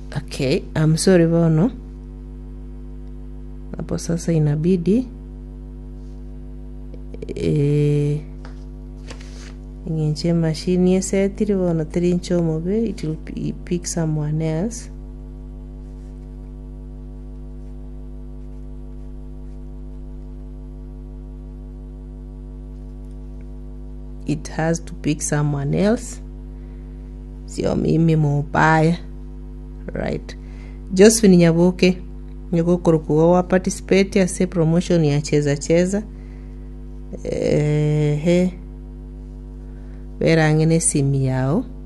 okay I'm sorry bono hapo sasa inabidi eh, ing'enche machine yesetiri bono teri nchomobe it will p- pick someone else it has to pick someone else sio mimi mubaya right josephine nyabuke nyogokurukuga wa participate ase promotion ya cheza cheza ehe berang'e na esimu yao